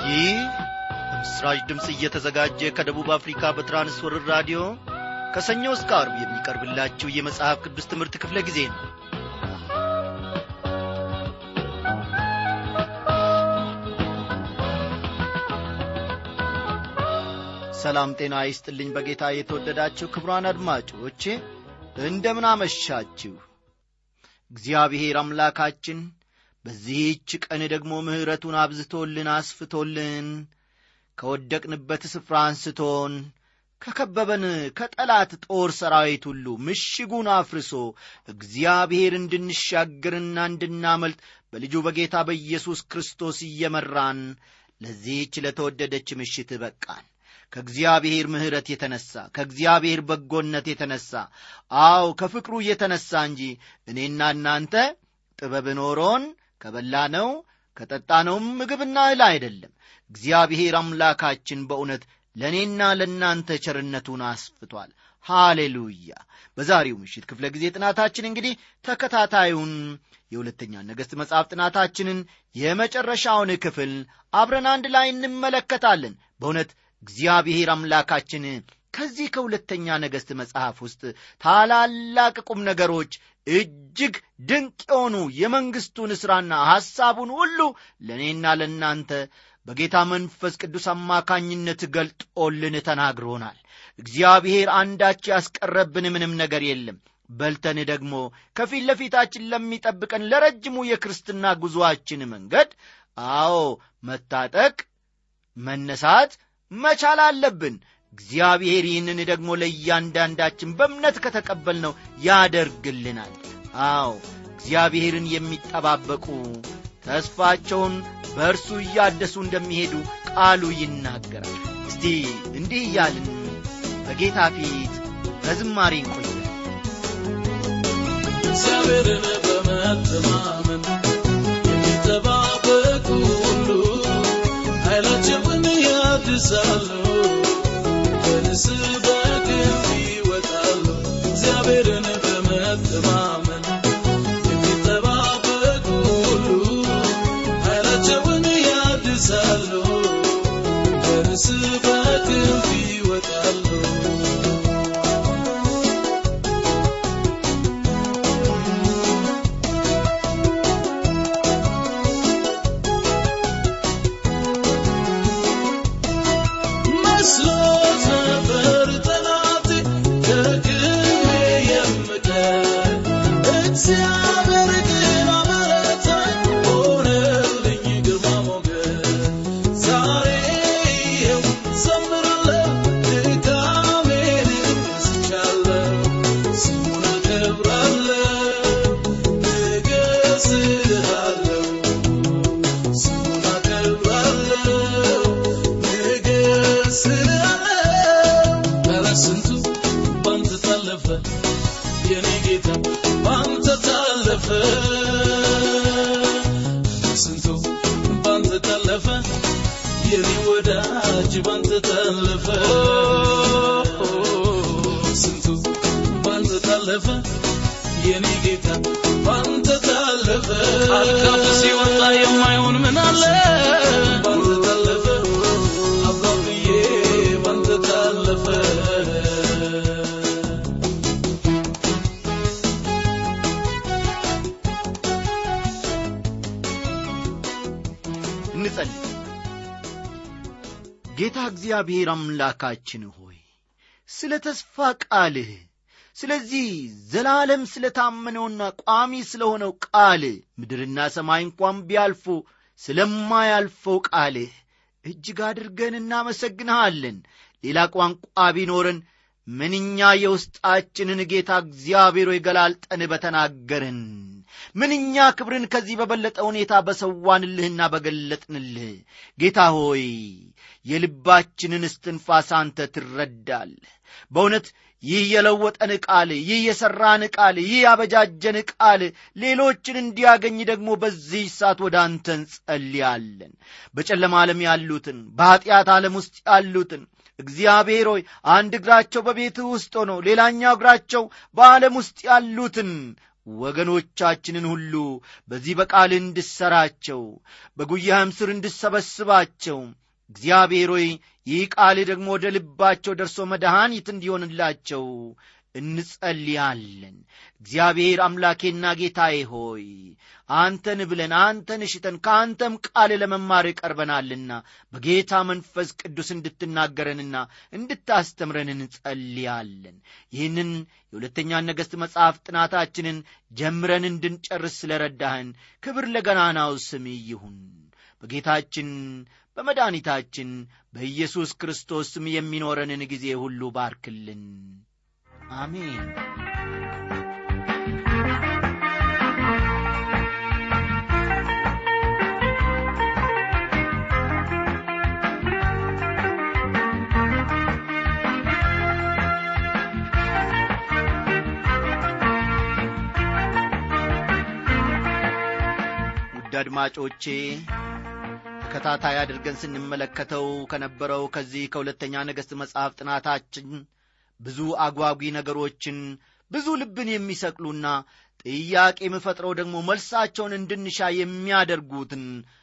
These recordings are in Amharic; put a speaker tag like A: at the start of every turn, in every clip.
A: ይህ በምስራች ድምፅ እየተዘጋጀ ከደቡብ አፍሪካ በትራንስወርር ራዲዮ ከሰኞ እስከ አርብ የሚቀርብላችሁ የመጽሐፍ ቅዱስ ትምህርት ክፍለ ጊዜ ነው ሰላም ጤና ይስጥልኝ በጌታ የተወደዳችሁ ክብሯን አድማጮቼ እንደምን አመሻችሁ እግዚአብሔር አምላካችን በዚህች ቀን ደግሞ ምሕረቱን አብዝቶልን አስፍቶልን ከወደቅንበት ስፍራ አንስቶን ከከበበን ከጠላት ጦር ሰራዊት ሁሉ ምሽጉን አፍርሶ እግዚአብሔር እንድንሻገርና እንድናመልጥ በልጁ በጌታ በኢየሱስ ክርስቶስ እየመራን ለዚህች ለተወደደች ምሽት በቃን ከእግዚአብሔር ምሕረት የተነሣ ከእግዚአብሔር በጎነት የተነሣ አው ከፍቅሩ የተነሣ እንጂ እኔና እናንተ ጥበብ ኖሮን ከበላነው ከጠጣነውም ምግብና እህል አይደለም እግዚአብሔር አምላካችን በእውነት ለእኔና ለእናንተ ቸርነቱን አስፍቷል ሃሌሉያ በዛሬው ምሽት ክፍለ ጊዜ ጥናታችን እንግዲህ ተከታታዩን የሁለተኛ ነገሥት መጽሐፍ ጥናታችንን የመጨረሻውን ክፍል አብረን አንድ ላይ እንመለከታለን በእውነት እግዚአብሔር አምላካችን ከዚህ ከሁለተኛ ነገሥት መጽሐፍ ውስጥ ታላላቅ ቁም ነገሮች እጅግ ድንቅ የሆኑ የመንግሥቱን ሥራና ሐሳቡን ሁሉ ለእኔና ለእናንተ በጌታ መንፈስ ቅዱስ አማካኝነት ገልጦልን ተናግሮናል እግዚአብሔር አንዳች ያስቀረብን ምንም ነገር የለም በልተን ደግሞ ከፊት ለፊታችን ለሚጠብቀን ለረጅሙ የክርስትና ጉዞአችን መንገድ አዎ መታጠቅ መነሳት መቻል አለብን እግዚአብሔር ይህንን ደግሞ ለእያንዳንዳችን በእምነት ከተቀበልነው ያደርግልናል አዎ እግዚአብሔርን የሚጠባበቁ ተስፋቸውን በእርሱ እያደሱ እንደሚሄዱ ቃሉ ይናገራል እስቲ እንዲህ እያልን በጌታ ፊት በዝማሬ እንቆያል
B: እግዚአብሔርን በመተማመን የሚጠባበቁ ሁሉ ኃይላቸውን ያድሳሉ በንስር በክንፍ ይወጣሉ እግዚአብሔርን በመተማመን የሚጠባበቁ ሁሉ ኃይላቸውን ያድሳሉ በንስር በክንፍ ይወጣሉ መስሎት ነበር ጠላት ከግሜ የምቀር እግዚአብሔር ግን አበረታኝ ሆነልኝ ግርማ ሞገስ ዛሬ ይኸው ዘምራለሁ ድካሜን ረስቻለሁ ስሙን አከብራለሁ እገስሃለሁ ስሙን አከብራለሁ እገስሃለሁ ኧረ ስንቱ ባንተ ታለፈ የኔ ጌታ ባንተ ታለፈ ስንቱ ባንተ ታለፈ የኔ ወዳጅ ባንተ ታለፈ ስንቱ ባንተ ታለፈ የኔ ጌታ ባንተ ታለፈ አልካፉ ሲወጣ የማይሆን ምን አለ ባንተ ታለፈ አባብዬ ባንተ ታለፈ
A: እንጸልይ ጌታ እግዚአብሔር አምላካችን ሆይ ስለ ተስፋ ቃልህ ስለዚህ ዘላለም ስለ ታመነውና ቋሚ ስለሆነው ቃል ምድርና ሰማይ እንኳን ቢያልፉ ስለማያልፈው ቃልህ እጅግ አድርገን እናመሰግንሃለን ሌላ ቋንቋ ቢኖረን ምንኛ የውስጣችንን ጌታ እግዚአብሔር ሆይ ገላልጠን በተናገርን ምንኛ ክብርን ከዚህ በበለጠ ሁኔታ በሰዋንልህና በገለጥንልህ ጌታ ሆይ የልባችንን እስትንፋስ አንተ ትረዳለህ በእውነት ይህ የለወጠን ቃል ይህ የሠራን ቃል ይህ ያበጃጀን ቃል ሌሎችን እንዲያገኝ ደግሞ በዚህ ሰዓት ወደ አንተ እንጸልያለን በጨለማ ዓለም ያሉትን በኀጢአት ዓለም ውስጥ ያሉትን እግዚአብሔር ሆይ አንድ እግራቸው በቤትህ ውስጥ ሆኖ ሌላኛው እግራቸው በዓለም ውስጥ ያሉትን ወገኖቻችንን ሁሉ በዚህ በቃል እንድሰራቸው በጉያህም ስር እንድሰበስባቸው እግዚአብሔር ሆይ ይህ ቃል ደግሞ ወደ ልባቸው ደርሶ መድኃኒት እንዲሆንላቸው እንጸልያለን። እግዚአብሔር አምላኬና ጌታዬ ሆይ አንተን ብለን አንተን እሽተን ከአንተም ቃል ለመማር ቀርበናልና በጌታ መንፈስ ቅዱስ እንድትናገረንና እንድታስተምረን እንጸልያለን። ይህንን የሁለተኛ ነገሥት መጽሐፍ ጥናታችንን ጀምረን እንድንጨርስ ስለረዳህን ክብር ለገናናው ስም ይሁን። በጌታችን በመድኃኒታችን በኢየሱስ ክርስቶስ ስም የሚኖረንን ጊዜ ሁሉ ባርክልን። አሜን። ውድ አድማጮቼ ተከታታይ አድርገን ስንመለከተው ከነበረው ከዚህ ከሁለተኛ ነገሥት መጽሐፍ ጥናታችን ብዙ አጓጊ ነገሮችን ብዙ ልብን የሚሰቅሉና ጥያቄ የምፈጥረው ደግሞ መልሳቸውን እንድንሻ የሚያደርጉትን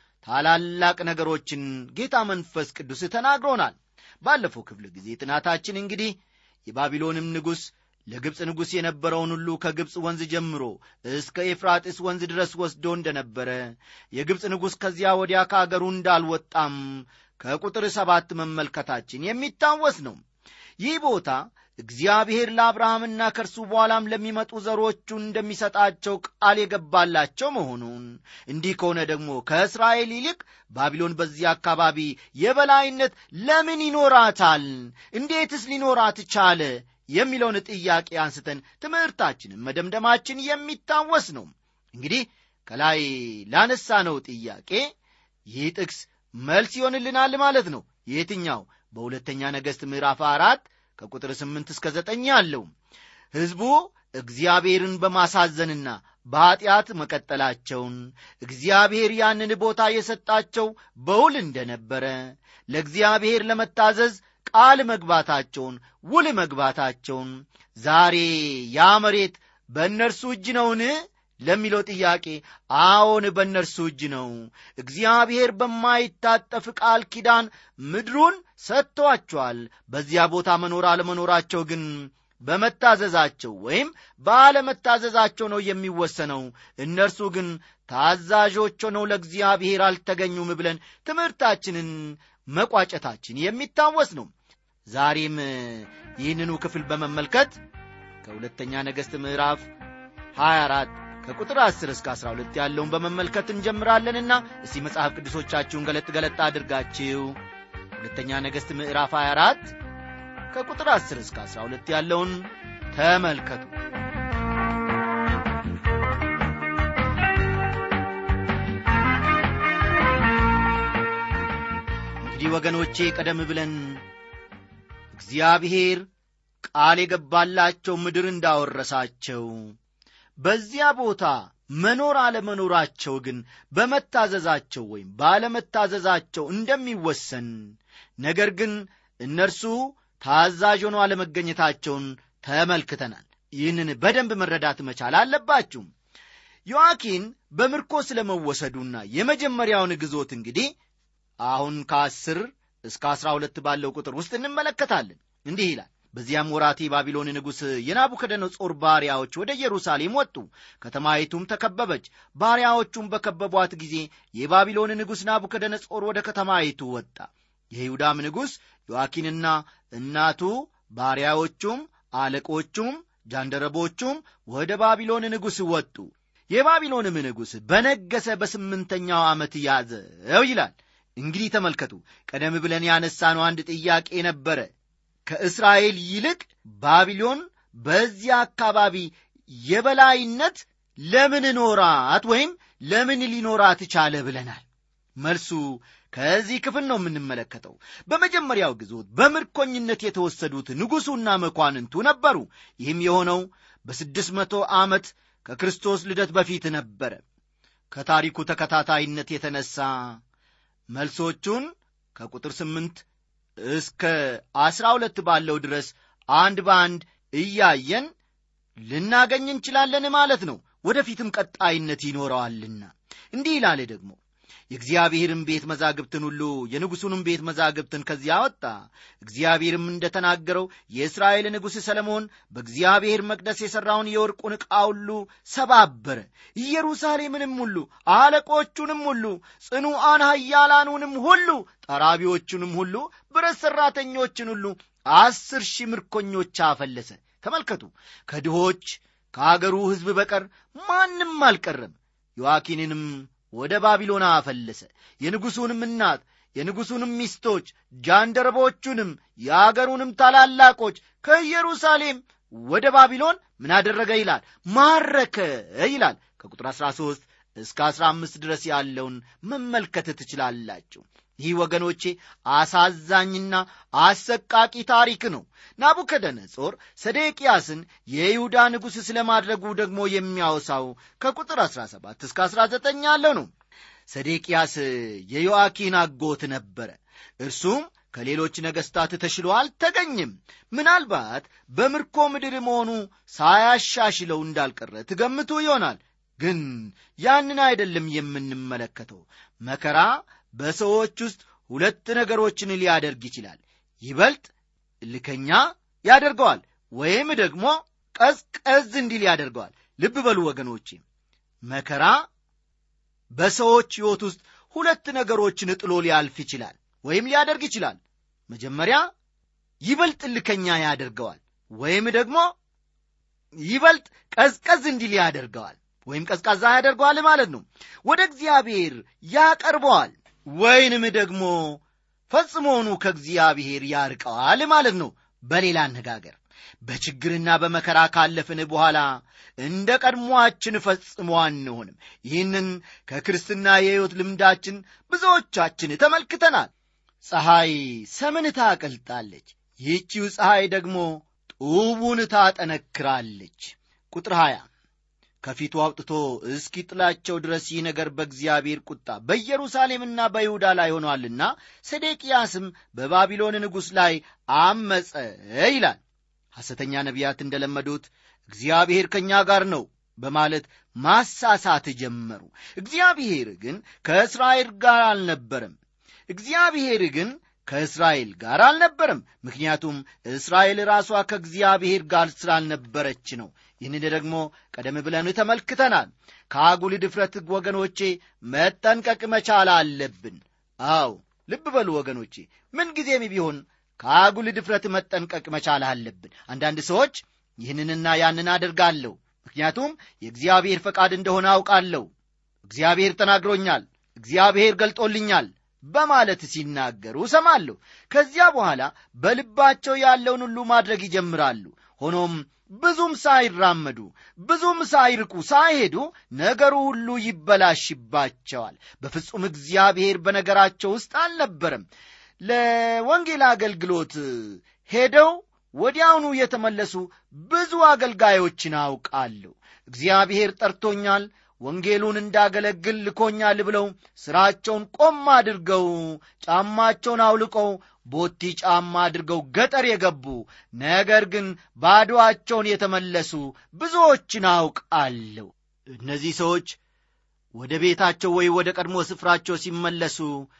A: ታላላቅ ነገሮችን ጌታ መንፈስ ቅዱስ ተናግሮናል። ባለፈው ክፍለ ጊዜ ጥናታችን እንግዲህ የባቢሎንም ንጉሥ ለግብፅ ንጉሥ የነበረውን ሁሉ ከግብፅ ወንዝ ጀምሮ እስከ ኤፍራጥስ ወንዝ ድረስ ወስዶ እንደነበረ የግብፅ ንጉሥ ከዚያ ወዲያ ከአገሩ እንዳልወጣም ከቁጥር ሰባት መመልከታችን የሚታወስ ነው። ይህ ቦታ እግዚአብሔር ለአብርሃምና ከእርሱ በኋላም ለሚመጡ ዘሮቹ እንደሚሰጣቸው ቃል የገባላቸው መሆኑን እንዲህ ከሆነ ደግሞ ከእስራኤል ይልቅ ባቢሎን በዚህ አካባቢ የበላይነት ለምን ይኖራታል? እንዴትስ ሊኖራት ቻለ? የሚለውን ጥያቄ አንስተን ትምህርታችንን መደምደማችን የሚታወስ ነው። እንግዲህ ከላይ ላነሳነው ጥያቄ ይህ ጥቅስ መልስ ይሆንልናል ማለት ነው። የትኛው? በሁለተኛ ነገሥት ምዕራፍ አራት ከቁጥር ስምንት እስከ ዘጠኝ ያለው ሕዝቡ እግዚአብሔርን በማሳዘንና በኀጢአት መቀጠላቸውን እግዚአብሔር ያንን ቦታ የሰጣቸው በውል እንደነበረ ለእግዚአብሔር ለመታዘዝ ቃል መግባታቸውን ውል መግባታቸውን ዛሬ ያ መሬት በእነርሱ እጅ ነውን ለሚለው ጥያቄ አዎን በእነርሱ እጅ ነው። እግዚአብሔር በማይታጠፍ ቃል ኪዳን ምድሩን ሰጥቶአቸዋል። በዚያ ቦታ መኖር አለመኖራቸው ግን በመታዘዛቸው ወይም ባለመታዘዛቸው ነው የሚወሰነው። እነርሱ ግን ታዛዦች ሆነው ለእግዚአብሔር አልተገኙም ብለን ትምህርታችንን መቋጨታችን የሚታወስ ነው። ዛሬም ይህንኑ ክፍል በመመልከት ከሁለተኛ ነገሥት ምዕራፍ 24 ከቁጥር 10 እስከ 12 ያለውን በመመልከት እንጀምራለንና እስቲ መጽሐፍ ቅዱሶቻችሁን ገለጥ ገለጥ አድርጋችሁ ሁለተኛ ነገሥት ምዕራፍ 24 ከቁጥር 10 እስከ 12 ያለውን ተመልከቱ። እንግዲህ ወገኖቼ ቀደም ብለን እግዚአብሔር ቃል የገባላቸው ምድር እንዳወረሳቸው በዚያ ቦታ መኖር አለመኖራቸው ግን በመታዘዛቸው ወይም ባለመታዘዛቸው እንደሚወሰን ነገር ግን እነርሱ ታዛዥ ሆነው አለመገኘታቸውን ተመልክተናል። ይህንን በደንብ መረዳት መቻል አለባችሁ። ዮአኪን በምርኮ ስለ መወሰዱና የመጀመሪያውን ግዞት እንግዲህ አሁን ከአስር እስከ አስራ ሁለት ባለው ቁጥር ውስጥ እንመለከታለን። እንዲህ ይላል በዚያም ወራት የባቢሎን ንጉሥ የናቡከደነጾር ባሪያዎች ወደ ኢየሩሳሌም ወጡ። ከተማይቱም ተከበበች። ባሪያዎቹም በከበቧት ጊዜ የባቢሎን ንጉሥ ናቡከደነጾር ወደ ከተማይቱ ወጣ። የይሁዳም ንጉሥ ዮአኪንና እናቱ ባሪያዎቹም፣ አለቆቹም፣ ጃንደረቦቹም ወደ ባቢሎን ንጉሥ ወጡ። የባቢሎንም ንጉሥ በነገሰ በስምንተኛው ዓመት ያዘው ይላል። እንግዲህ ተመልከቱ፣ ቀደም ብለን ያነሳነው አንድ ጥያቄ ነበረ። ከእስራኤል ይልቅ ባቢሎን በዚያ አካባቢ የበላይነት ለምን ኖራት ወይም ለምን ሊኖራት ቻለ ብለናል። መልሱ ከዚህ ክፍል ነው የምንመለከተው። በመጀመሪያው ግዞት በምርኮኝነት የተወሰዱት ንጉሡና መኳንንቱ ነበሩ። ይህም የሆነው በስድስት መቶ ዓመት ከክርስቶስ ልደት በፊት ነበረ። ከታሪኩ ተከታታይነት የተነሳ መልሶቹን ከቁጥር ስምንት እስከ አስራ ሁለት ባለው ድረስ አንድ በአንድ እያየን ልናገኝ እንችላለን ማለት ነው። ወደፊትም ቀጣይነት ይኖረዋልና እንዲህ ይላል ደግሞ የእግዚአብሔርን ቤት መዛግብትን ሁሉ የንጉሡንም ቤት መዛግብትን ከዚያ አወጣ እግዚአብሔርም እንደ ተናገረው የእስራኤል ንጉሥ ሰለሞን በእግዚአብሔር መቅደስ የሠራውን የወርቁን ዕቃ ሁሉ ሰባበረ ኢየሩሳሌምንም ሁሉ አለቆቹንም ሁሉ ጽኑዓን ኃያላኑንም ሁሉ ጠራቢዎቹንም ሁሉ ብረት ሠራተኞችን ሁሉ አስር ሺህ ምርኮኞች አፈለሰ ተመልከቱ ከድሆች ከአገሩ ሕዝብ በቀር ማንም አልቀረም ዮአኪንንም ወደ ባቢሎን አፈለሰ የንጉሡንም እናት የንጉሡንም ሚስቶች ጃንደረቦቹንም የአገሩንም ታላላቆች ከኢየሩሳሌም ወደ ባቢሎን ምን አደረገ ይላል ማረከ ይላል ከቁጥር 13 እስከ 15 ድረስ ያለውን መመልከት ትችላላችሁ ይህ ወገኖቼ አሳዛኝና አሰቃቂ ታሪክ ነው ናቡከደነጾር ሰዴቅያስን የይሁዳ ንጉሥ ስለ ማድረጉ ደግሞ የሚያወሳው ከቁጥር 17 እስከ 19 ያለው ነው ሰዴቅያስ የዮአኪን አጎት ነበረ እርሱም ከሌሎች ነገሥታት ተሽሎ አልተገኝም ምናልባት በምርኮ ምድር መሆኑ ሳያሻሽለው እንዳልቀረ ትገምቱ ይሆናል ግን ያንን አይደለም የምንመለከተው መከራ በሰዎች ውስጥ ሁለት ነገሮችን ሊያደርግ ይችላል ይበልጥ ልከኛ ያደርገዋል ወይም ደግሞ ቀዝቀዝ እንዲል ያደርገዋል ልብ በሉ ወገኖቼ መከራ በሰዎች ሕይወት ውስጥ ሁለት ነገሮችን ጥሎ ሊያልፍ ይችላል ወይም ሊያደርግ ይችላል መጀመሪያ ይበልጥ ልከኛ ያደርገዋል ወይም ደግሞ ይበልጥ ቀዝቀዝ እንዲል ያደርገዋል ወይም ቀዝቃዛ ያደርገዋል ማለት ነው ወደ እግዚአብሔር ያቀርበዋል ወይንም ደግሞ ፈጽሞኑ ከእግዚአብሔር ያርቀዋል ማለት ነው በሌላ አነጋገር በችግርና በመከራ ካለፍን በኋላ እንደ ቀድሞአችን ፈጽሞ አንሆንም ይህንን ከክርስትና የሕይወት ልምዳችን ብዙዎቻችን ተመልክተናል ፀሐይ ሰምን ታቀልጣለች ይህቺው ፀሐይ ደግሞ ጡቡን ታጠነክራለች ቁጥር 20 ከፊቱ አውጥቶ እስኪጥላቸው ድረስ ይህ ነገር በእግዚአብሔር ቁጣ በኢየሩሳሌምና በይሁዳ ላይ ሆኗልና ሰዴቅያስም በባቢሎን ንጉሥ ላይ አመፀ ይላል ሐሰተኛ ነቢያት እንደለመዱት እግዚአብሔር ከእኛ ጋር ነው በማለት ማሳሳት ጀመሩ እግዚአብሔር ግን ከእስራኤል ጋር አልነበረም እግዚአብሔር ግን ከእስራኤል ጋር አልነበረም ምክንያቱም እስራኤል ራሷ ከእግዚአብሔር ጋር ስላልነበረች ነው ይህንን ደግሞ ቀደም ብለን ተመልክተናል ከአጉል ድፍረት ወገኖቼ መጠንቀቅ መቻል አለብን አው ልብ በሉ ወገኖቼ ምንጊዜም ቢሆን ከአጉል ድፍረት መጠንቀቅ መቻል አለብን አንዳንድ ሰዎች ይህንንና ያንን አደርጋለሁ ምክንያቱም የእግዚአብሔር ፈቃድ እንደሆነ አውቃለሁ እግዚአብሔር ተናግሮኛል እግዚአብሔር ገልጦልኛል በማለት ሲናገሩ ሰማለሁ ከዚያ በኋላ በልባቸው ያለውን ሁሉ ማድረግ ይጀምራሉ ሆኖም ብዙም ሳይራመዱ ብዙም ሳይርቁ ሳይሄዱ ነገሩ ሁሉ ይበላሽባቸዋል በፍጹም እግዚአብሔር በነገራቸው ውስጥ አልነበረም ለወንጌል አገልግሎት ሄደው ወዲያውኑ የተመለሱ ብዙ አገልጋዮችን አውቃለሁ እግዚአብሔር ጠርቶኛል ወንጌሉን እንዳገለግል ልኮኛል ብለው ሥራቸውን ቆም አድርገው ጫማቸውን አውልቀው ቦቲ ጫማ አድርገው ገጠር የገቡ ነገር ግን ባዶአቸውን የተመለሱ ብዙዎችን አውቃለሁ እነዚህ ሰዎች ወደ ቤታቸው ወይ ወደ ቀድሞ ስፍራቸው ሲመለሱ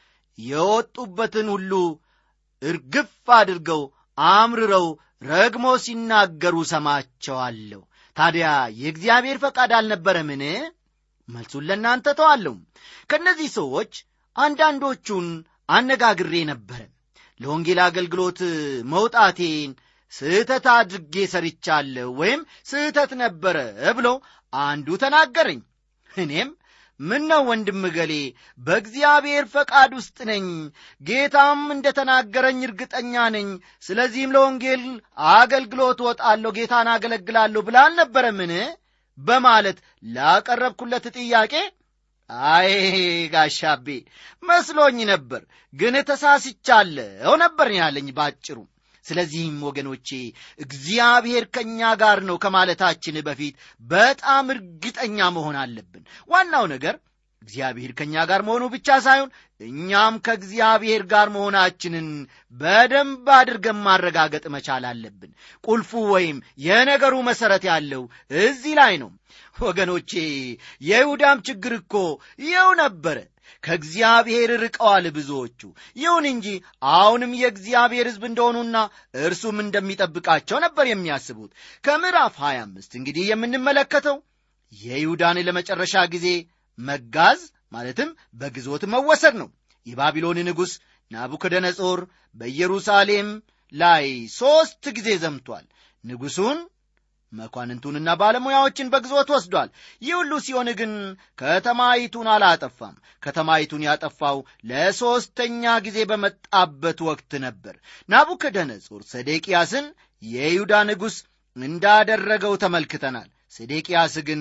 A: የወጡበትን ሁሉ እርግፍ አድርገው አምርረው ረግሞ ሲናገሩ ሰማቸዋለሁ ታዲያ የእግዚአብሔር ፈቃድ አልነበረምን መልሱን ለእናንተ ተዋለሁ ከእነዚህ ሰዎች አንዳንዶቹን አነጋግሬ ነበረ ለወንጌል አገልግሎት መውጣቴን ስህተት አድርጌ ሰርቻለሁ ወይም ስህተት ነበረ ብሎ አንዱ ተናገረኝ እኔም ምን ነው ወንድም ገሌ በእግዚአብሔር ፈቃድ ውስጥ ነኝ ጌታም እንደ ተናገረኝ እርግጠኛ ነኝ ስለዚህም ለወንጌል አገልግሎት ወጣለሁ ጌታን አገለግላለሁ ብላ አልነበረምን በማለት ላቀረብኩለት ጥያቄ አይ ጋሻቤ መስሎኝ ነበር ግን ተሳስቻለሁ ነበር ያለኝ ባጭሩ ስለዚህም ወገኖቼ እግዚአብሔር ከእኛ ጋር ነው ከማለታችን በፊት በጣም እርግጠኛ መሆን አለብን ዋናው ነገር እግዚአብሔር ከእኛ ጋር መሆኑ ብቻ ሳይሆን እኛም ከእግዚአብሔር ጋር መሆናችንን በደንብ አድርገን ማረጋገጥ መቻል አለብን ቁልፉ ወይም የነገሩ መሠረት ያለው እዚህ ላይ ነው ወገኖቼ የይሁዳም ችግር እኮ ይኸው ነበረ ከእግዚአብሔር ርቀዋል ብዙዎቹ ይሁን እንጂ አሁንም የእግዚአብሔር ሕዝብ እንደሆኑና እርሱም እንደሚጠብቃቸው ነበር የሚያስቡት ከምዕራፍ 25 እንግዲህ የምንመለከተው የይሁዳን ለመጨረሻ ጊዜ መጋዝ ማለትም በግዞት መወሰድ ነው የባቢሎን ንጉሥ ናቡከደነጾር በኢየሩሳሌም ላይ ሦስት ጊዜ ዘምቷል ንጉሡን መኳንንቱንና ባለሙያዎችን በግዞት ወስዷል ይህ ሁሉ ሲሆን ግን ከተማይቱን አላጠፋም ከተማይቱን ያጠፋው ለሦስተኛ ጊዜ በመጣበት ወቅት ነበር ናቡከደነጾር ሰዴቅያስን የይሁዳ ንጉሥ እንዳደረገው ተመልክተናል ሰዴቅያስ ግን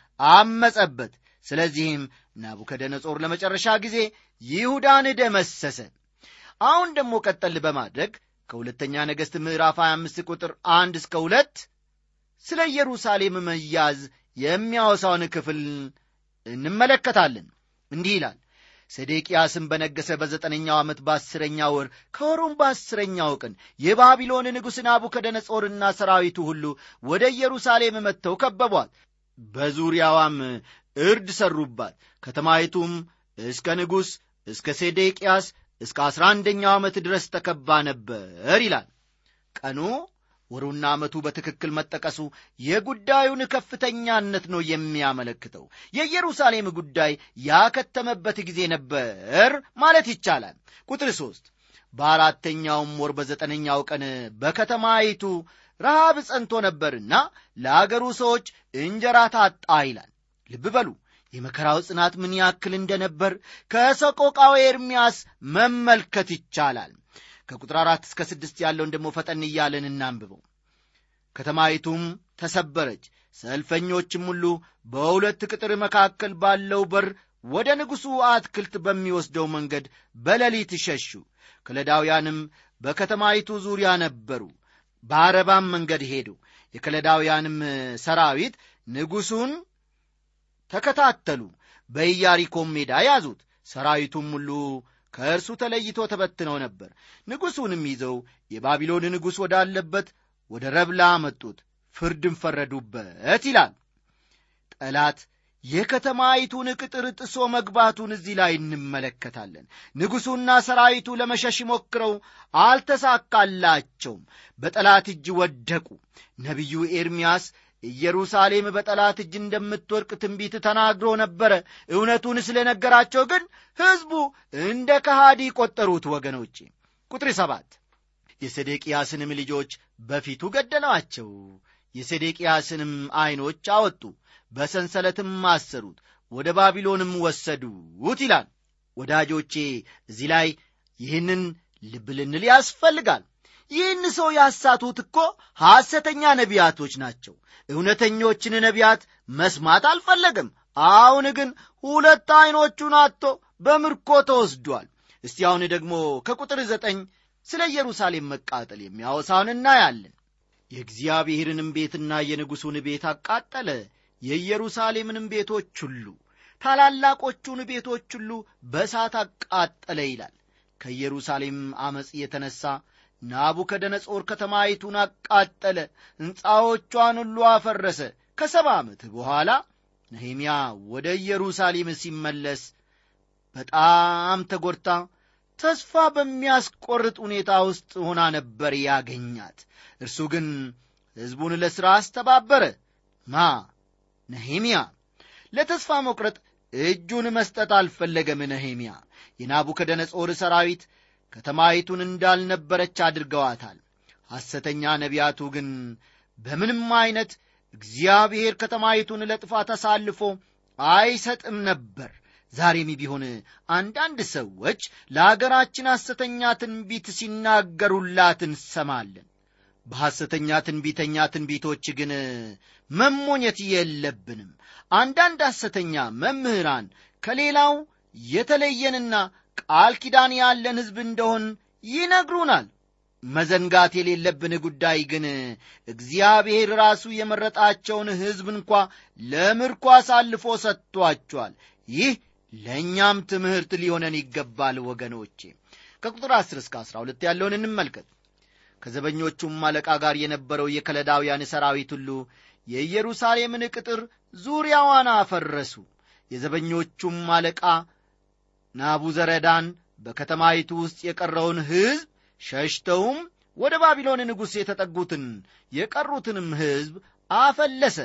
A: አመጸበት ስለዚህም ናቡከደነጾር ለመጨረሻ ጊዜ ይሁዳን ደመሰሰ አሁን ደግሞ ቀጠል በማድረግ ከሁለተኛ ነገሥት ምዕራፍ 25 ቁጥር 1 እስከ 2 ስለ ኢየሩሳሌም መያዝ የሚያወሳውን ክፍል እንመለከታለን እንዲህ ይላል ሰዴቅያስም በነገሰ በዘጠነኛው ዓመት በአስረኛ ወር ከወሩም በአስረኛው ቀን የባቢሎን ንጉሥ ናቡከደነጾርና ሰራዊቱ ሁሉ ወደ ኢየሩሳሌም መጥተው ከበቧት በዙሪያዋም እርድ ሰሩባት ከተማይቱም እስከ ንጉሥ እስከ ሴዴቅያስ እስከ አስራ አንደኛው ዓመት ድረስ ተከባ ነበር ይላል ቀኑ ወሩና ዓመቱ በትክክል መጠቀሱ የጉዳዩን ከፍተኛነት ነው የሚያመለክተው የኢየሩሳሌም ጉዳይ ያከተመበት ጊዜ ነበር ማለት ይቻላል ቁጥር ሦስት በአራተኛውም ወር በዘጠነኛው ቀን በከተማይቱ ረሃብ ጸንቶ ነበርና ለአገሩ ሰዎች እንጀራ ታጣ ይላል ልብ በሉ የመከራው ጽናት ምን ያክል እንደነበር ከሰቆቃው ኤርምያስ መመልከት ይቻላል ከቁጥር አራት እስከ ስድስት ያለውን ደግሞ ፈጠን እያለን እናንብበው ከተማይቱም ተሰበረች ሰልፈኞችም ሁሉ በሁለት ቅጥር መካከል ባለው በር ወደ ንጉሡ አትክልት በሚወስደው መንገድ በሌሊት ሸሹ ከለዳውያንም በከተማይቱ ዙሪያ ነበሩ በአረባም መንገድ ሄዱ የከለዳውያንም ሰራዊት ንጉሡን ተከታተሉ በኢያሪኮም ሜዳ ያዙት ሰራዊቱም ሁሉ ከእርሱ ተለይቶ ተበትነው ነበር ንጉሡንም ይዘው የባቢሎን ንጉሥ ወዳለበት ወደ ረብላ መጡት ፍርድም ፈረዱበት ይላል ጠላት የከተማይቱን ቅጥር ጥሶ መግባቱን እዚህ ላይ እንመለከታለን ንጉሡና ሰራዊቱ ለመሸሽ ሞክረው አልተሳካላቸውም በጠላት እጅ ወደቁ ነቢዩ ኤርምያስ ኢየሩሳሌም በጠላት እጅ እንደምትወድቅ ትንቢት ተናግሮ ነበረ እውነቱን ስለ ነገራቸው ግን ሕዝቡ እንደ ከሃዲ ቆጠሩት ወገኖቼ ቁጥር ሰባት የሴዴቅያስንም ልጆች በፊቱ ገደሏቸው የሴዴቅያስንም ዐይኖች አወጡ በሰንሰለትም አሰሩት ወደ ባቢሎንም ወሰዱት ይላል ወዳጆቼ እዚህ ላይ ይህንን ልብ ልንል ያስፈልጋል ይህን ሰው ያሳቱት እኮ ሐሰተኛ ነቢያቶች ናቸው እውነተኞችን ነቢያት መስማት አልፈለግም አሁን ግን ሁለት ዐይኖቹን አጥቶ በምርኮ ተወስዷል እስቲ አሁን ደግሞ ከቁጥር ዘጠኝ ስለ ኢየሩሳሌም መቃጠል የሚያወሳውን እናያለን የእግዚአብሔርንም ቤትና የንጉሡን ቤት አቃጠለ የኢየሩሳሌምንም ቤቶች ሁሉ ታላላቆቹን ቤቶች ሁሉ በእሳት አቃጠለ ይላል ከኢየሩሳሌም ዐመፅ የተነሣ ናቡከደነጾር ከተማይቱን አቃጠለ ሕንፃዎቿን ሁሉ አፈረሰ ከሰባ ዓመት በኋላ ነሄምያ ወደ ኢየሩሳሌም ሲመለስ በጣም ተጎድታ ተስፋ በሚያስቆርጥ ሁኔታ ውስጥ ሆና ነበር ያገኛት እርሱ ግን ሕዝቡን ለሥራ አስተባበረ ማ ነሄምያ ለተስፋ መቁረጥ እጁን መስጠት አልፈለገም ነሄምያ የናቡከደነጾር ሰራዊት ከተማይቱን እንዳልነበረች አድርገዋታል ሐሰተኛ ነቢያቱ ግን በምንም ዐይነት እግዚአብሔር ከተማይቱን ለጥፋት አሳልፎ አይሰጥም ነበር ዛሬም ቢሆን አንዳንድ ሰዎች ለአገራችን ሐሰተኛ ትንቢት ሲናገሩላት እንሰማለን በሐሰተኛ ትንቢተኛ ትንቢቶች ግን መሞኘት የለብንም አንዳንድ ሐሰተኛ መምህራን ከሌላው የተለየንና ቃል ኪዳን ያለን ሕዝብ እንደሆን ይነግሩናል መዘንጋት የሌለብን ጉዳይ ግን እግዚአብሔር ራሱ የመረጣቸውን ሕዝብ እንኳ ለምርኮ አሳልፎ ሰጥቷቸዋል ይህ ለእኛም ትምህርት ሊሆነን ይገባል ወገኖቼ ከቁጥር 10 እስከ 12 ያለውን እንመልከት ከዘበኞቹም አለቃ ጋር የነበረው የከለዳውያን ሰራዊት ሁሉ የኢየሩሳሌምን ቅጥር ዙሪያዋን አፈረሱ የዘበኞቹም አለቃ ናቡዘረዳን በከተማይቱ ውስጥ የቀረውን ሕዝብ ሸሽተውም ወደ ባቢሎን ንጉሥ የተጠጉትን የቀሩትንም ሕዝብ አፈለሰ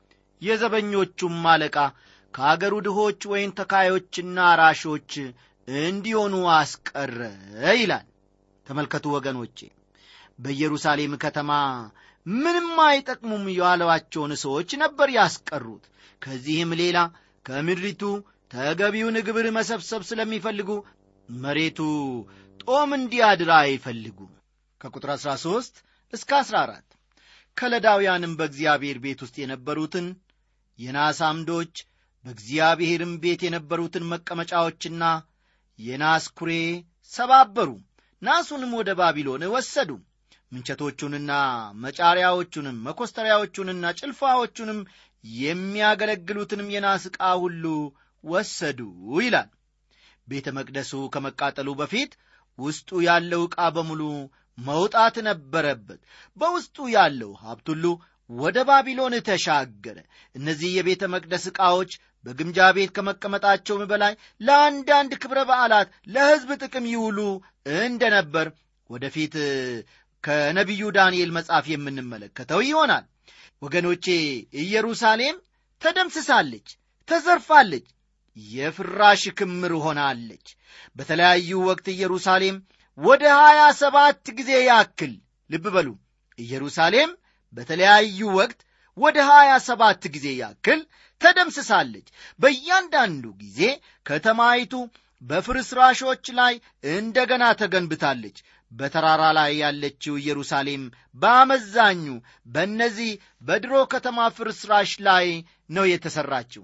A: የዘበኞቹም አለቃ ከአገሩ ድሆች ወይን ተካዮችና አራሾች እንዲሆኑ አስቀረ ይላል ተመልከቱ ወገኖቼ በኢየሩሳሌም ከተማ ምንም አይጠቅሙም ያሏቸውን ሰዎች ነበር ያስቀሩት ከዚህም ሌላ ከምድሪቱ ተገቢውን ግብር መሰብሰብ ስለሚፈልጉ መሬቱ ጦም እንዲያድር አይፈልጉም ከቁጥር 13 እስከ 14 ከለዳውያንም በእግዚአብሔር ቤት ውስጥ የነበሩትን የናስ አምዶች በእግዚአብሔርም ቤት የነበሩትን መቀመጫዎችና የናስ ኩሬ ሰባበሩ ናሱንም ወደ ባቢሎን ወሰዱ ምንቸቶቹንና መጫሪያዎቹንም መኮስተሪያዎቹንና ጭልፋዎቹንም የሚያገለግሉትንም የናስ ዕቃ ሁሉ ወሰዱ ይላል ቤተ መቅደሱ ከመቃጠሉ በፊት ውስጡ ያለው ዕቃ በሙሉ መውጣት ነበረበት በውስጡ ያለው ሀብት ሁሉ ወደ ባቢሎን ተሻገረ እነዚህ የቤተ መቅደስ ዕቃዎች በግምጃ ቤት ከመቀመጣቸውም በላይ ለአንዳንድ ክብረ በዓላት ለሕዝብ ጥቅም ይውሉ እንደነበር ወደፊት ከነቢዩ ዳንኤል መጽሐፍ የምንመለከተው ይሆናል ወገኖቼ ኢየሩሳሌም ተደምስሳለች ተዘርፋለች የፍራሽ ክምር ሆናለች በተለያዩ ወቅት ኢየሩሳሌም ወደ ሀያ ሰባት ጊዜ ያክል ልብ በሉ ኢየሩሳሌም በተለያዩ ወቅት ወደ ሀያ ሰባት ጊዜ ያክል ተደምስሳለች በእያንዳንዱ ጊዜ ከተማይቱ በፍርስራሾች ላይ እንደገና ተገንብታለች በተራራ ላይ ያለችው ኢየሩሳሌም በአመዛኙ በእነዚህ በድሮ ከተማ ፍርስራሽ ላይ ነው የተሠራችው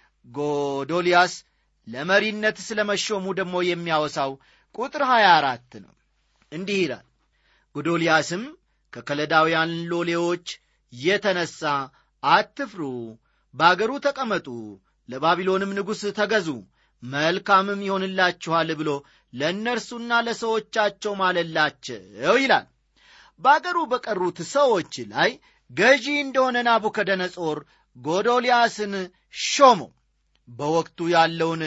A: ጎዶልያስ ለመሪነት ስለ መሾሙ ደግሞ የሚያወሳው ቁጥር 24 ነው እንዲህ ይላል ጎዶልያስም ከከለዳውያን ሎሌዎች የተነሣ አትፍሩ በአገሩ ተቀመጡ ለባቢሎንም ንጉሥ ተገዙ መልካምም ይሆንላችኋል ብሎ ለእነርሱና ለሰዎቻቸው ማለላቸው ይላል በአገሩ በቀሩት ሰዎች ላይ ገዢ እንደሆነ ናቡከደነጾር ጎዶልያስን ሾመው በወቅቱ ያለውን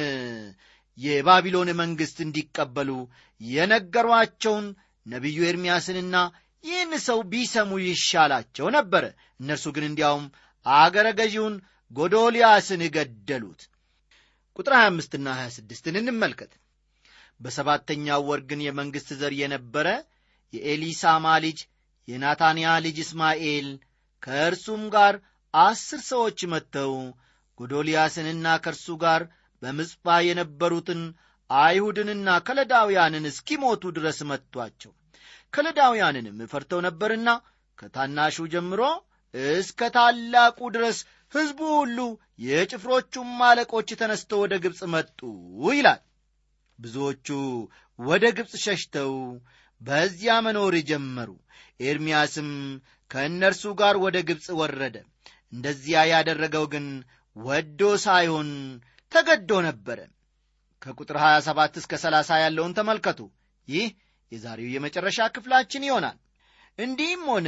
A: የባቢሎን መንግሥት እንዲቀበሉ የነገሯቸውን ነቢዩ ኤርምያስንና ይህን ሰው ቢሰሙ ይሻላቸው ነበረ እነርሱ ግን እንዲያውም አገረ ገዢውን ጎዶልያስን ገደሉት ቁጥር 25 ና 26ን እንመልከት በሰባተኛው ወር ግን የመንግሥት ዘር የነበረ የኤሊሳማ ልጅ የናታንያ ልጅ እስማኤል ከእርሱም ጋር አስር ሰዎች መጥተው ጎዶልያስንና ከእርሱ ጋር በምጽጳ የነበሩትን አይሁድንና ከለዳውያንን እስኪሞቱ ድረስ መጥቷቸው ከለዳውያንንም ፈርተው ነበርና ከታናሹ ጀምሮ እስከ ታላቁ ድረስ ሕዝቡ ሁሉ የጭፍሮቹም አለቆች ተነስተው ወደ ግብፅ መጡ ይላል ብዙዎቹ ወደ ግብፅ ሸሽተው በዚያ መኖር ጀመሩ ኤርምያስም ከእነርሱ ጋር ወደ ግብፅ ወረደ እንደዚያ ያደረገው ግን ወዶ ሳይሆን ተገዶ ነበረ ከቁጥር 27 እስከ 30 ያለውን ተመልከቱ ይህ የዛሬው የመጨረሻ ክፍላችን ይሆናል እንዲህም ሆነ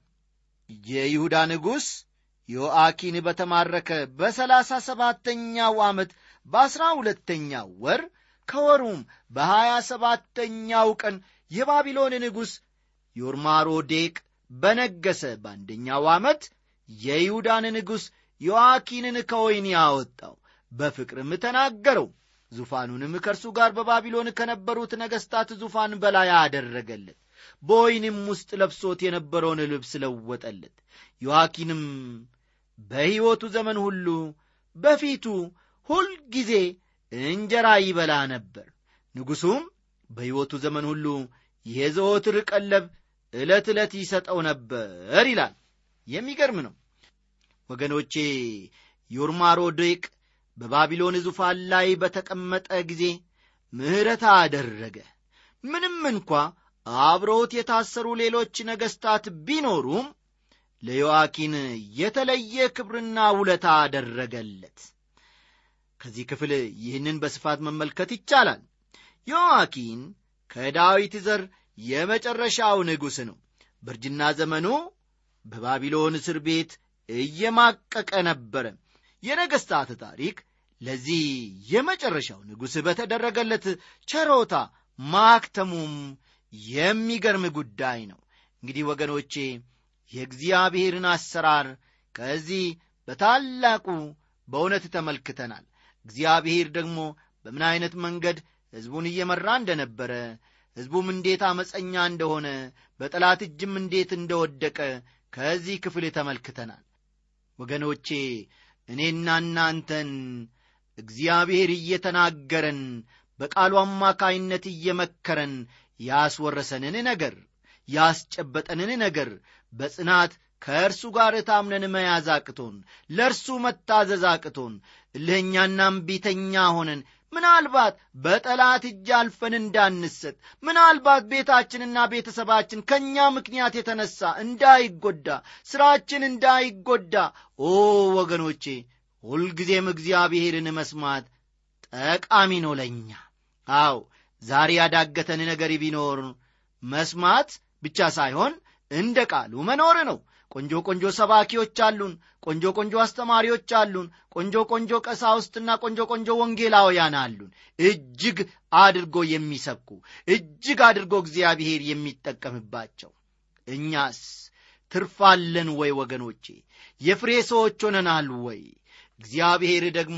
A: የይሁዳ ንጉሥ ዮአኪን በተማረከ በሰላሳ ሰባተኛው ዓመት በአሥራ ሁለተኛው ወር ከወሩም በሀያ ሰባተኛው ቀን የባቢሎን ንጉሥ ዮርማሮዴቅ በነገሰ በአንደኛው ዓመት የይሁዳን ንጉሥ ዮአኪንን ከወይን ያወጣው በፍቅርም ተናገረው ዙፋኑንም ከእርሱ ጋር በባቢሎን ከነበሩት ነገሥታት ዙፋን በላይ አደረገለት በወይንም ውስጥ ለብሶት የነበረውን ልብስ ለወጠለት ዮአኪንም በሕይወቱ ዘመን ሁሉ በፊቱ ሁልጊዜ እንጀራ ይበላ ነበር ንጉሡም በሕይወቱ ዘመን ሁሉ የዘወትር ቀለብ ዕለት ዕለት ይሰጠው ነበር ይላል የሚገርም ነው ወገኖቼ ዮርማሮዴቅ በባቢሎን ዙፋን ላይ በተቀመጠ ጊዜ ምሕረት አደረገ ምንም እንኳ አብረውት የታሰሩ ሌሎች ነገሥታት ቢኖሩም ለዮአኪን የተለየ ክብርና ውለታ አደረገለት ከዚህ ክፍል ይህንን በስፋት መመልከት ይቻላል ዮዋኪን ከዳዊት ዘር የመጨረሻው ንጉሥ ነው በእርጅና ዘመኑ በባቢሎን እስር ቤት እየማቀቀ ነበረ የነገሥታት ታሪክ ለዚህ የመጨረሻው ንጉሥ በተደረገለት ቸሮታ ማክተሙም የሚገርም ጉዳይ ነው እንግዲህ ወገኖቼ የእግዚአብሔርን አሰራር ከዚህ በታላቁ በእውነት ተመልክተናል እግዚአብሔር ደግሞ በምን ዐይነት መንገድ ሕዝቡን እየመራ እንደነበረ ሕዝቡም እንዴት አመፀኛ እንደሆነ በጠላት እጅም እንዴት እንደወደቀ ከዚህ ክፍል ተመልክተናል ወገኖቼ እኔና እናንተን እግዚአብሔር እየተናገረን በቃሉ አማካይነት እየመከረን ያስወረሰንን ነገር ያስጨበጠንን ነገር በጽናት ከእርሱ ጋር ታምነን መያዝ አቅቶን ለእርሱ መታዘዝ አቅቶን እልህኛና እምቢተኛ ሆነን ምናልባት በጠላት እጅ አልፈን እንዳንሰጥ ምናልባት ቤታችንና ቤተሰባችን ከእኛ ምክንያት የተነሳ እንዳይጎዳ ሥራችን እንዳይጎዳ ኦ ወገኖቼ ሁልጊዜም እግዚአብሔርን መስማት ጠቃሚ ነው ለእኛ አው ዛሬ ያዳገተን ነገር ቢኖር መስማት ብቻ ሳይሆን እንደ ቃሉ መኖር ነው ቆንጆ ቆንጆ ሰባኪዎች አሉን ቆንጆ ቆንጆ አስተማሪዎች አሉን ቆንጆ ቆንጆ ቀሳውስትና ቆንጆ ቆንጆ ወንጌላውያን አሉን እጅግ አድርጎ የሚሰብኩ እጅግ አድርጎ እግዚአብሔር የሚጠቀምባቸው እኛስ ትርፋለን ወይ ወገኖቼ የፍሬ ሰዎች ሆነናል ወይ እግዚአብሔር ደግሞ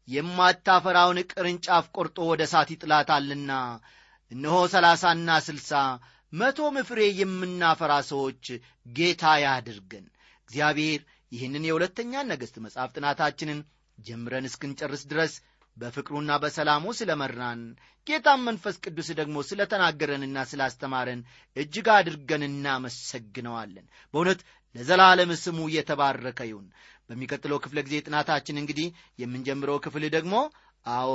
A: የማታፈራውን ቅርንጫፍ ቆርጦ ወደ እሳት ይጥላታልና እነሆ ሰላሳና ስልሳ መቶም ፍሬ የምናፈራ ሰዎች ጌታ ያድርገን እግዚአብሔር ይህንን የሁለተኛ ነገሥት መጽሐፍ ጥናታችንን ጀምረን እስክንጨርስ ድረስ በፍቅሩና በሰላሙ ስለ መራን ጌታም መንፈስ ቅዱስ ደግሞ ስለ ተናገረንና ስላስተማረን እጅግ አድርገን እናመሰግነዋለን በእውነት ለዘላለም ስሙ እየተባረከ ይሁን በሚቀጥለው ክፍለ ጊዜ ጥናታችን እንግዲህ የምንጀምረው ክፍል ደግሞ አዎ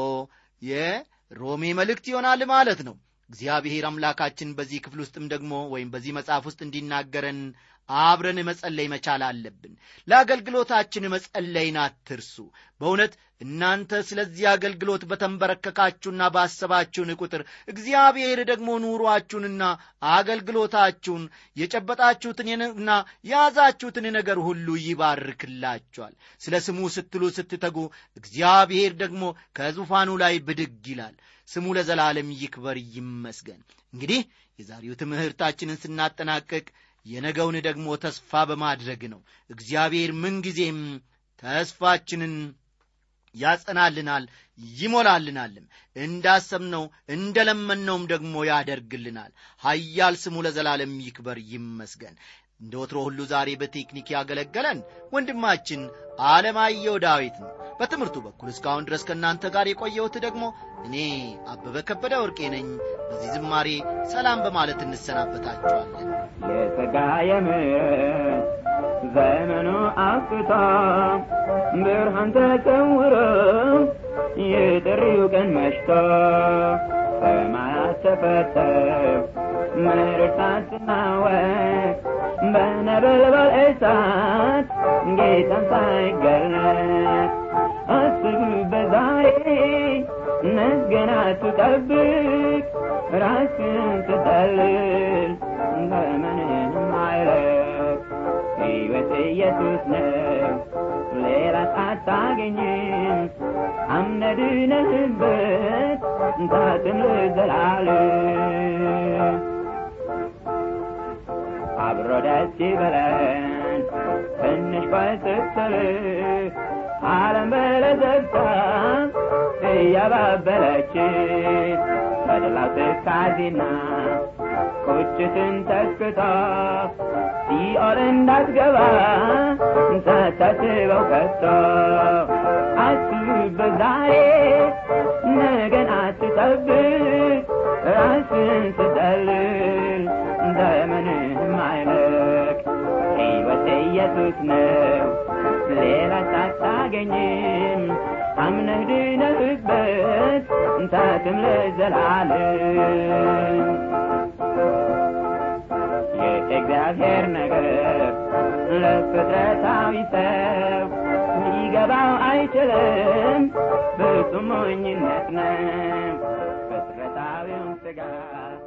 A: የሮሜ መልእክት ይሆናል ማለት ነው እግዚአብሔር አምላካችን በዚህ ክፍል ውስጥም ደግሞ ወይም በዚህ መጽሐፍ ውስጥ እንዲናገረን አብረን መጸለይ መቻል አለብን ለአገልግሎታችን መጸለይን አትርሱ በእውነት እናንተ ስለዚህ አገልግሎት በተንበረከካችሁና ባሰባችሁን ቁጥር እግዚአብሔር ደግሞ ኑሯችሁንና አገልግሎታችሁን የጨበጣችሁትንና የያዛችሁትን ነገር ሁሉ ይባርክላችኋል ስለ ስሙ ስትሉ ስትተጉ እግዚአብሔር ደግሞ ከዙፋኑ ላይ ብድግ ይላል ስሙ ለዘላለም ይክበር ይመስገን እንግዲህ የዛሬው ትምህርታችንን ስናጠናቀቅ የነገውን ደግሞ ተስፋ በማድረግ ነው እግዚአብሔር ምንጊዜም ተስፋችንን ያጸናልናል ይሞላልናልም እንዳሰብነው እንደለመነውም ደግሞ ያደርግልናል ሀያል ስሙ ለዘላለም ይክበር ይመስገን እንደ ወትሮ ሁሉ ዛሬ በቴክኒክ ያገለገለን ወንድማችን አለማየሁ ዳዊት ነው በትምህርቱ በኩል እስካሁን ድረስ ከእናንተ ጋር የቆየሁት ደግሞ እኔ አበበ ከበደ ወርቄ ነኝ በዚህ ዝማሬ ሰላም በማለት እንሰናበታችኋለን
C: የጸጋ የምሕረት ዘመኑ አብቅቶ ብርሃን ተሰውሮ የጥሪው ቀን መሽቶ ሰማያት ተፈተው ምድር ሳትናወጥ በነበልባል እሳት ጌታን ሳይገለጥ አስብበት ዛሬ ነገን አትጠብቅ ራስን ትጠልል ዘመንህም አይለቅ ሕይወት ኢየሱስ ነው ሌላ አታገኝም አምነድነህበት ታትም ለዘላለም አብሮ ደስ ይበለን ትንሽ ባይስትል ዓለም በለዘብታ እያባበለች በደላው ትካዜና ቁጭትን ተክቶ ሲኦል እንዳትገባ ሳታስበው ከቶ አስብበት ዛሬ ነገን አትጠብቅ ራስን ስጠልል ዘመንህም አይለቅ ሕይወት ኢየሱስ ነው ሌላ ሳታገኝም አምነህ ድነህበት እንታትም ለዘላለም የእግዚአብሔር ነገር ለፍጥረታዊ ሰው ሊገባው አይ አይችልም ፍጹም ሞኝነት ነው ፍጥረታዊውን ሥጋ